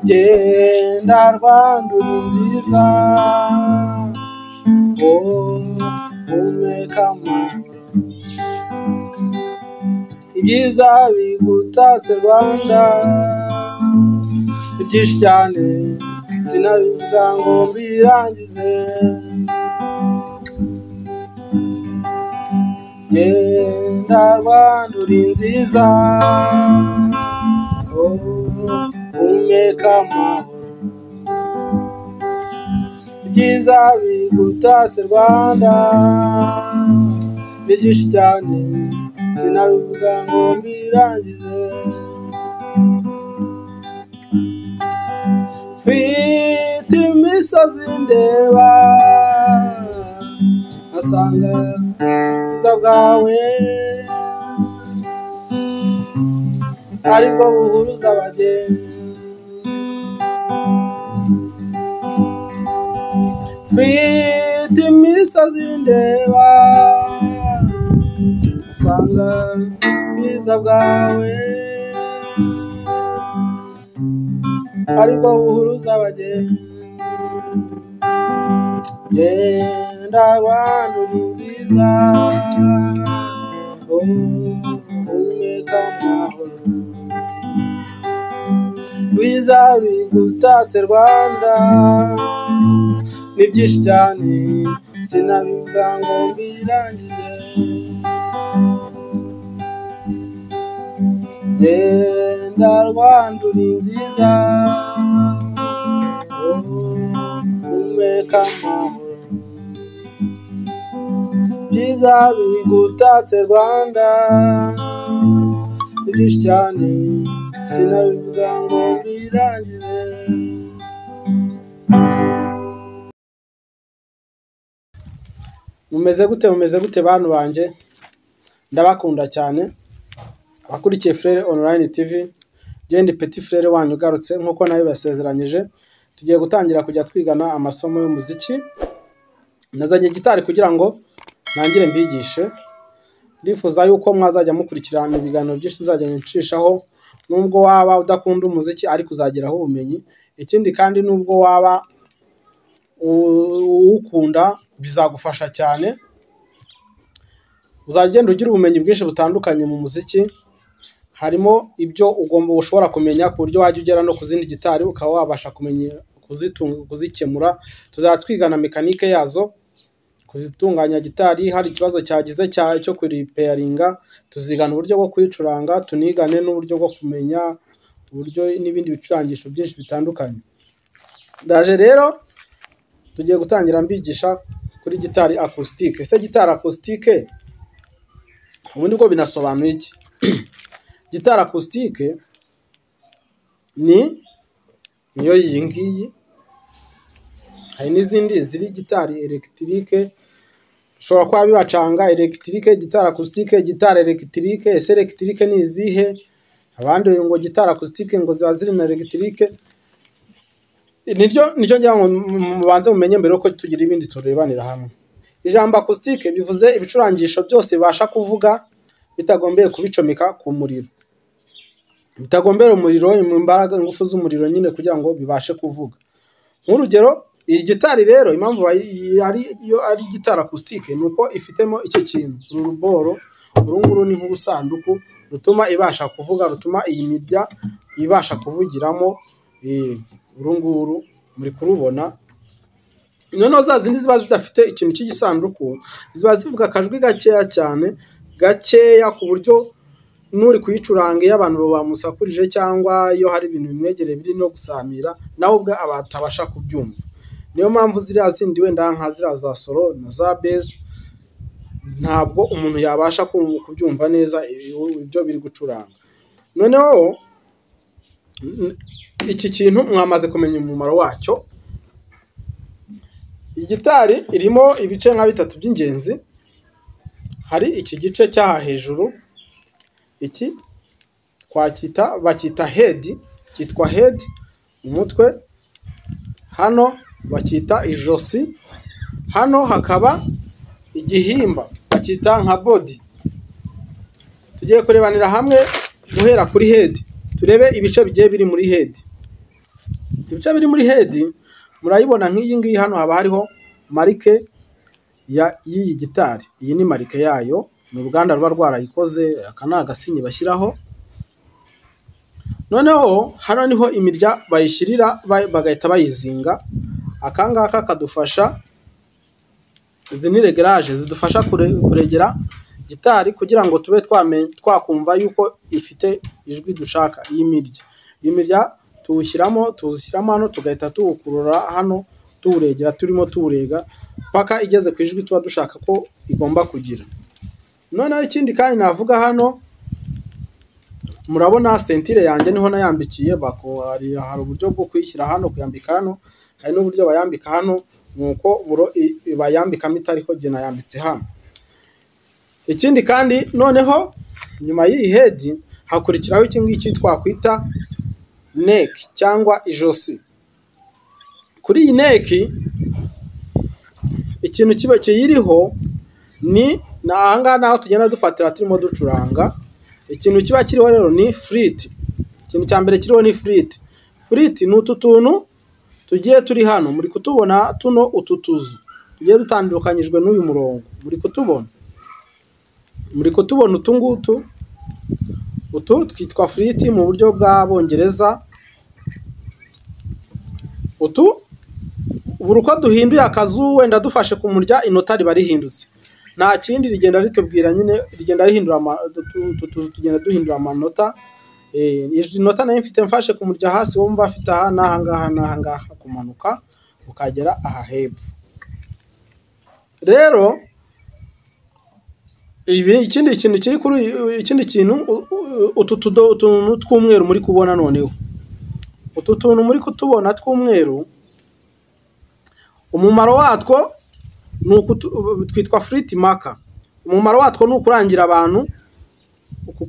genda rwanduye nziza humeka amahoro ibyiza bigutatse rwanda ni byinshi cyane sinabivuga ngo mbirangize genda rwandura nziza humeka amahoro ibyiza bigutatse rwanda ni byinshi cyane sinabivuga ngo mbirangize mfite imisozi ndeba nkasanga ubwiza bwawe aribwo buhuruza abagenzi mfite imisozi ndeba nkasanga ubwiza bwawe aribwo buhuruza abagenzi genda rwanda uri nziza humeka amahoro rwiza bigutatse rwanda ni byinshi cyane sinabivuga ngo mbirangize genda rwanda uri nziza humeka amahoro byiza bigutatse rwanda ni byinshi cyane sinabivuga ngo mbirangize mumeze gute mumeze gute bantu banjye ndabakunda cyane abakurikiye frere online tv genda peti frere wanyu ugarutse nk'uko nawe basezeranyije tugiye gutangira kujya twigana amasomo y'umuziki nazanye gitari kugira ngo ntangire mbigishe ndifuza yuko mwazajya mukurikirana ibiganiro byinshi nzajya ncishaho nubwo waba udakunda umuziki ariko uzageraho ubumenyi ikindi kandi nubwo waba uwukunda bizagufasha cyane uzajya ugenda ugira ubumenyi bwinshi butandukanye mu muziki harimo ibyo ugomba ushobora kumenya ku buryo wajya ugera no ku zindi gitari ukaba wabasha kumenya kuzitunga kuzikemura tuzajya twigana mekanike yazo kuzitunganya gitari hari ikibazo cyagize cya cyo kuripeyaringa tuzigana uburyo bwo kuyicuranga tunigane n'uburyo bwo kumenya uburyo n'ibindi bicurangisho byinshi bitandukanye ndaje rero tugiye gutangira mbigisha kuri gitari akusitike ese gitari akusitike ubundi bwo binasobanuye iki gitari akusitike ni niyo iyi ngiyi hari n'izindi ziri gitari elegitike ushobora kuba bibacanga elegitike gitari akusitike gitari elegitike ese elegitike ni izihe abandi ngo gitari akusitike ngo ziba ziri na elegitike niryo niryo ngira ngo mubanze mumenye mbere yuko tugira ibindi turebanira hamwe ijambo akusitike bivuze ibicurangisho byose bibasha kuvuga bitagombeye kubicomeka ku muriro bitagombera umuriro imbaraga ingufu z'umuriro nyine kugira ngo bibashe kuvuga nk'urugero iyi gitari rero impamvu iyo ari gitari akusitike ni uko ifitemo iki kintu uru ruboro uru nguru ni nk'ubusanduku rutuma ibasha kuvuga rutuma iyi mirya ibasha kuvugiramo uru nguru muri kurubona noneho za zindi ziba zidafite ikintu cy'igisanduku ziba zivuga akajwi gakeya cyane gakeya ku buryo n'uri kuyicuranga iyo abantu bamusakurije cyangwa iyo hari ibintu bimwegereye biri no gusamira nawe ubwe abatabasha kubyumva niyo mpamvu ziriya zindi wenda nka ziriya za soro na za bezi ntabwo umuntu yabasha kubyumva neza ibyo biri gucuranga noneho iki kintu mwamaze kumenya umumaro wacyo igitari irimo ibice nka bitatu by'ingenzi hari iki gice cy'aha hejuru iki twacyita bacyita hedi cyitwa hedi umutwe hano bacyita ijosi hano hakaba igihimba bacyita nka bodi tugiye kurebanira hamwe guhera kuri hedi turebe ibice bigiye biri muri hedi ibice biri muri hedi murayibona nk'iyi ngiyi hano haba hariho marike ya y'iyi gitari iyi ni marike yayo ni uruganda ruba rwarayikoze aka ni agasinyi bashyiraho noneho hano niho imirya bayishyirira bagahita bayizinga aka ngaka kadufasha izi ni regaraje zidufasha kuregera gitari kugira ngo tube twakumva yuko ifite ijwi dushaka iyi mirya iyi mirya tuwushyiramo tuwushyiramo hano tugahita tuwukurura hano tuwuregera turimo tuwurega paka igeze ku ijwi tuba dushaka ko igomba kugira noneho ikindi kandi navuga hano murabona sentire yanjye niho nayambikiye hari uburyo bwo kuyishyira hano kuyambika hano hari n'uburyo bayambika hano ni uko bayambikamo itari ko gena yambitse hano ikindi kandi noneho nyuma y'iyi hedi hakurikiraho iki ngiki twakwita neki cyangwa ijosi kuri iyi neki ikintu kiba kiyiriho ni aha ngaha naho tugenda dufatira turimo ducuranga ikintu kiba kiriho rero ni firiti ikintu cya mbere kiriho ni firiti firiti ni utu tuntu tugiye turi hano muri kutubona tuno utu tuzu tugiye dutandukanyijwe n'uyu murongo muri kutubona muri kutubona utu ngutu utu twitwa firiti mu buryo bw'abongereza utu buri uko duhinduye akazu wenda dufashe ku murya inota riba rihindutse nta kindi rigenda ritubwira nyine rigenda rihindura tugenda duhindura amanota inota nayo mfite mfashe ku murya hasi wowe mba afite aha n'aha ngaha n'aha ngaha kumanuka ukagera aha hepfo rero ibi ikindi kintu kiri kuri ikindi kintu utu tuntu tw'umweru muri kubona noneho utu tuntu muri kutubona tw'umweru umumaro watwo twitwa firiti maka umumaro watwo ni ukurangira abantu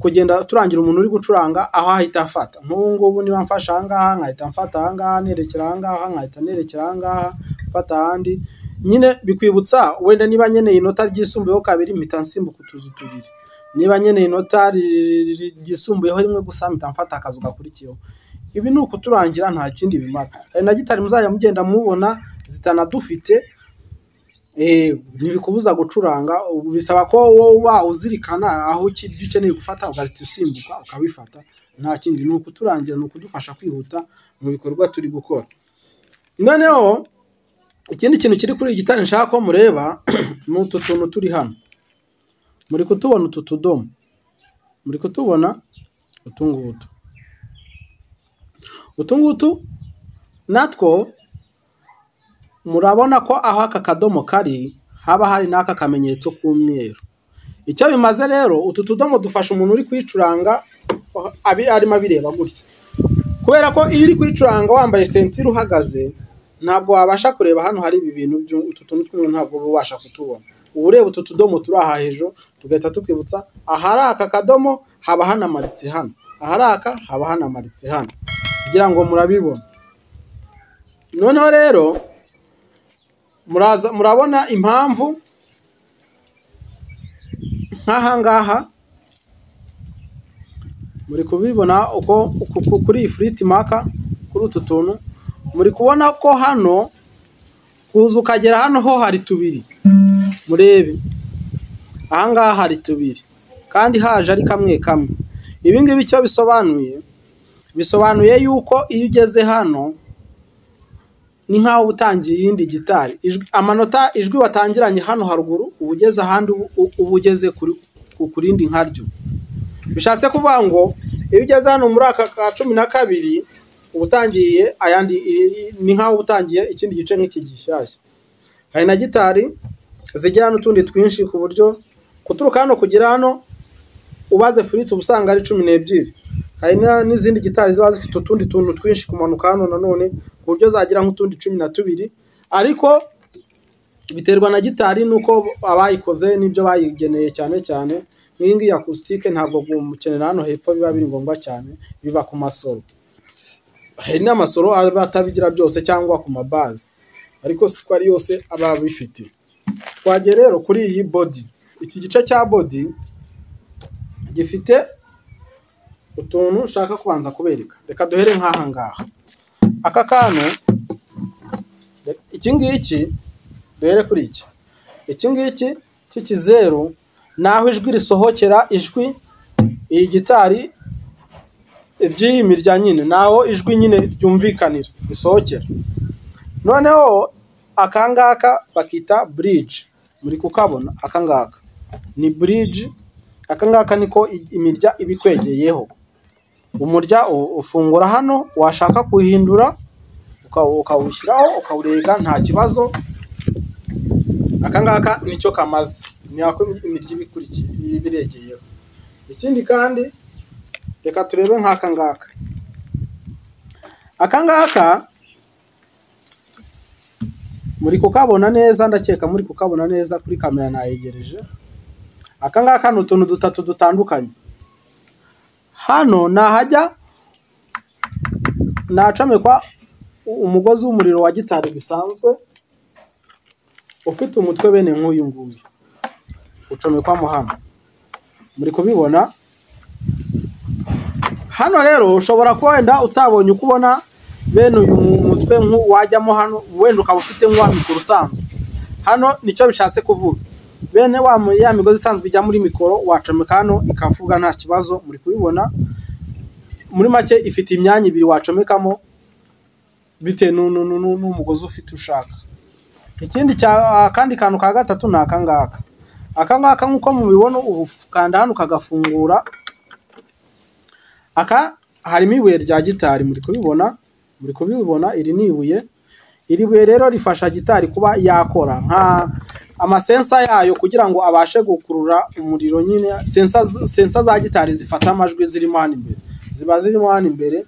kugenda turangira umuntu uri gucuranga aho ahita afata nk'ubu ngubu niba mfashe aha ngaha nkahita mfata aha ngaha nerekera aha ngaha nkahita nerekera aha ngaha mfata ahandi nyine bikwibutsa wenda niba nkeneye inota ryisumbuyeho kabiri mpita nsimbuka utuzu tubiri niba nkeneye inota ryisumbuyeho rimwe gusa mpita mfata akazu gakurikiyeho ibi ni ukuturangira nta kindi bimara hari na gitari muzajya mugenda mubona zitanadufite ntibikubuza gucuranga bisaba ko wowe uzirikana aho ibyo ukeneye gufata ugahita usimbuka ukabifata nta kindi ni ukuturangira ni ukudufasha kwihuta mu bikorwa turi gukora noneho ikindi kintu kiri kuri iyi nshaka ko mureba ni utu tuntu turi hano muri kutubona utu tudomo muri kutubona utu ngutu utu ngutu natwo murabona ko aho aka kadomo kari haba hari n'aka kamenyetso k'umweru icyo bimaze rero utu tudomo dufasha umuntu uri kwicuranga arimo abireba gutya kubera ko iyo uri kwicuranga wambaye sentire uhagaze ntabwo wabasha kureba hano hari ibi bintu utu tuntu tw'umweru ntabwo uba ubasha kutubona uba ureba utu tudomo turi aha hejuru tugahita tukwibutsa ahari aka kadomo haba hanamaritse hano ahari aka haba hanamaritse hano kugira ngo murabibona noneho rero murabona impamvu nk'aha ngaha muri kubibona uko kuri iyi firiti maka kuri utu tuntu muri kubona ko hano kuza ukagera hano ho hari tubiri murebe aha ngaha hari tubiri kandi haje ari kamwe kamwe ibi ngibi icyo bisobanuye bisobanuye yuko iyo ugeze hano ni nk'aho utangiye iyindi gitari amanota ijwi watangiranye hano haruguru uba ugeze ahandi uba ugeze ku rindi nkaryo bishatse kuvuga ngo iyo ugeze hano muri aka ka cumi na kabiri uba utangiye ayandi ni nk'aho utangiye ikindi gice nk'iki gishyashya hari na gitari zigira n'utundi twinshi ku buryo kuturuka hano kugera hano ubaze furiti uba usanga ari cumi n'ebyiri hari n'izindi gitari ziba zifite utundi tuntu twinshi kumanuka hano nanone ku buryo zagira nk'utundi cumi na tubiri ariko biterwa na gitari n'uko abayikoze n'ibyo bayigeneye cyane cyane nk'iyi ngiyi akusitike ntabwo gukenera hano hepfo biba biri ngombwa cyane biba ku masoro hari n'amasoro aba atabigira byose cyangwa ku mabazi ariko si ko ari yose aba abifite twagiye rero kuri iyi bodi iki gice cya bodi gifite utuntu ushaka kubanza kubereka reka duhere nk'aha ngaha aka kantu iki ngiki duhere kuri iki iki ngiki cy'ikizeru ni aho ijwi risohokera ijwi iyi gitari ry'iyi mirya nyine ni aho ijwi nyine ryumvikanira risohokera noneho akangaka bakita bridge muri kukabona akangaka ni bridge akangaka niko imirya iba ikwegeyeho umurya ufungura hano washaka kuhindura ukawushyiraho ukawurega nta kibazo akangaka nicyo kamaze ni ako imirya iba ikurikiye ibiregeyeho ikindi kandi reka turebe nk'aka ngaka aka ngaka muri kukabona neza ndakeka muri kukabona neza kuri kamera nayegereje aka ngaka ni utuntu dutatu dutandukanye hano ni ahajya nacomekwa umugozi w'umuriro wa gitari bisanzwe ufite umutwe bene nk'uyu nguyu ucomekwamo hano muri kubibona hano rero ushobora kuba wenda utabonye uko ubona bene uyu mutwe wajyamo hano wenda ukaba ufite nk'uwa mikoro usanzwe hano nicyo bishatse kuvuga bene ya migozi isanzwe ijya muri mikoro wacomeka hano ikavuga nta kibazo muri kubibona muri make ifite imyanya ibiri wacomekamo bitewe n'umugozi ufite ushaka ikindi akandi kantu ka gatatu ni aka ngaka aka ngaka nk'uko mubibona ukanda hano ukagafungura aka harimo ibuye rya gitari muri kubibona muri kubibona iri ni ibuye iri buye rero rifasha gitari kuba yakora nka amasensa yayo kugira ngo abashe gukurura umuriro nyine sensa za gitari zifata amajwi zirimo hano imbere ziba zirimo hano imbere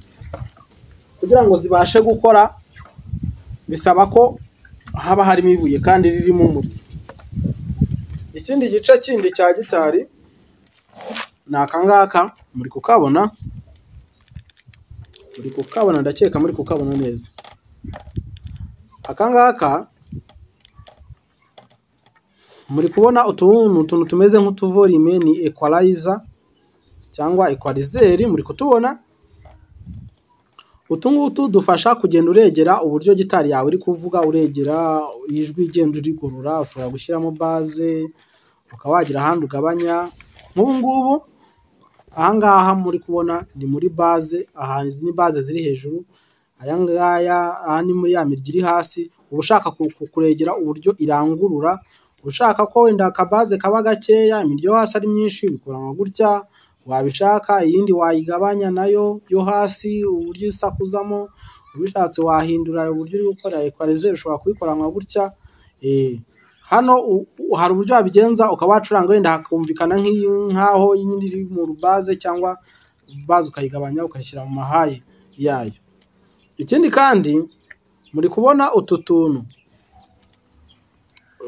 kugira ngo zibashe gukora bisaba ko haba harimo ibuye kandi ririmo umuriro ikindi gice kindi cya gitari ni aka ngaka muri kukabona muri kukabona ndakeka muri kukabona neza aka ngaka muri kubona utuntu tumeze nk'utuvorime ni equalizer cyangwa equalizeri muri kutubona utu ngutu dufasha kugenda uregera uburyo gitari yawe iri kuvuga uregera ijwi igenda urigorora ushobora gushyiramo baze ukaba wagira ahandi ugabanya nk'ubu ngubu aha ngaha muri kubona ni muri baze aha izi ni baze ziri hejuru aya ngaya aha ni muri ya mirya iri hasi uba ushaka kuregera uburyo irangurura ushaka ko wenda akabaze kaba gakeya imirya yo hasi ari myinshi bikoranwa gutya wabishaka iyindi wayigabanya nayo yo hasi uburyo isakuzamo ubishatse wahindura uburyo uri gukora ekwalizeri ushobora kubikoranwa gutya hano hari uburyo wabigenza ukaba wacuranga wenda hakumvikana nk'aho nyine iri mu rubaze cyangwa baze ukayigabanya ukayishyira mu mahaye yayo ikindi kandi muri kubona utu tuntu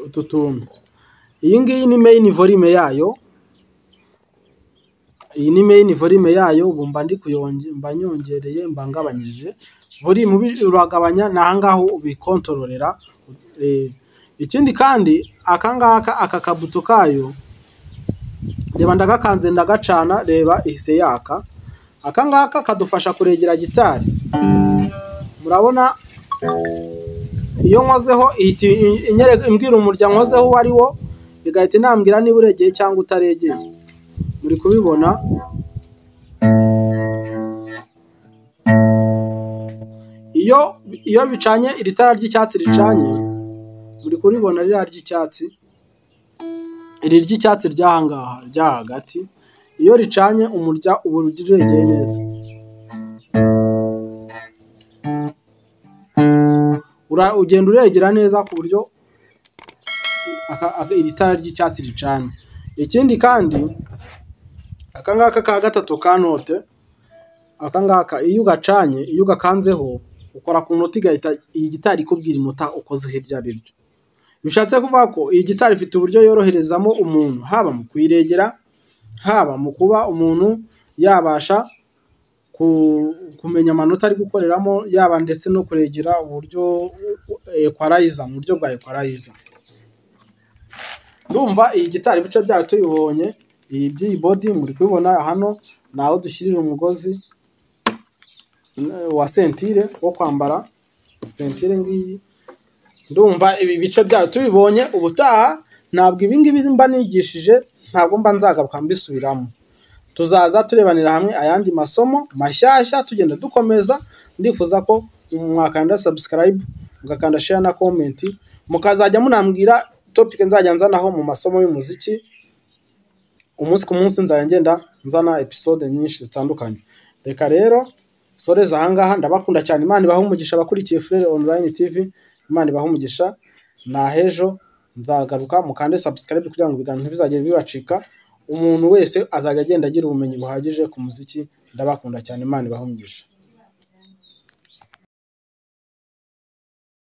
utu tuntu iyi ngiyi ni meyini vorime yayo iyi ni meyini vorime yayo ubu mba ndi mba nyongereye mba ngabanyije vorime uragabanya ni aha ngaha ubikontororera ikindi kandi aka ngaka aka kabuto kayo reba ndagakanze ndagacana reba ihise yaka aka ngaka kadufasha kuregera gitari murabona iyo nkozeho ihita imbwira umuryango nkozeho uwo ari wo igahita inambwira niba uregeye cyangwa utaregeye muri kubibona iyo iyo bicanye iri tara ry'icyatsi ricanye muri kuribona ririya ry'icyatsi iri ry'icyatsi ry'aha ngaha rya hagati iyo ricanye umurya ubu uregeye neza ugenda uregera neza ku buryo iri tara ry'icyatsi ricana ikindi kandi aka ngaka ka gatatu ka note aka ngaka iyo ugacanye iyo ugakanzeho ukora ku noti igahita iyi gitari ikubwira inota ukoze hirya ari ryo bishatse kuvuga ko iyi gitari ifite uburyo yoroherezamo umuntu haba mu kuyiregera haba mu kuba umuntu yabasha kumenya amanota ari gukoreramo yaba ndetse no kuregera uburyo ekwarayiza mu buryo bwa ekwarayiza ndumva iyi gitari ibice byayo tuyibonye iyi by'iyi bodi muri kubibona hano ni aho dushyirira umugozi wa sentire wo kwambara sentire ngiyi ndumva ibi bice byayo tubibonye ubutaha ntabwo ibingibi mba nigishije ntabwo mba nzagaruka mbisubiramo tuzaza turebanira hamwe ayandi masomo mashyashya tugenda dukomeza ndifuza ko mwakanda subscribe mugakanda share na comment mukazajya munambwira topic nzajya nzanaho mu masomo y'umuziki umunsi ku munsi nzajya ngenda nzana episode nyinshi zitandukanye reka rero soreza ahangaha ndabakunda cyane imana ibahe umugisha abakurikiye Furere online tv imana ibahe umugisha nahejo nzagaruka mukande subscribe kugira ngo ibiganiro ntibizagire bibacika umuntu wese azajya agenda agira ubumenyi buhagije ku muziki ndabakunda cyane imana ibahe umugisha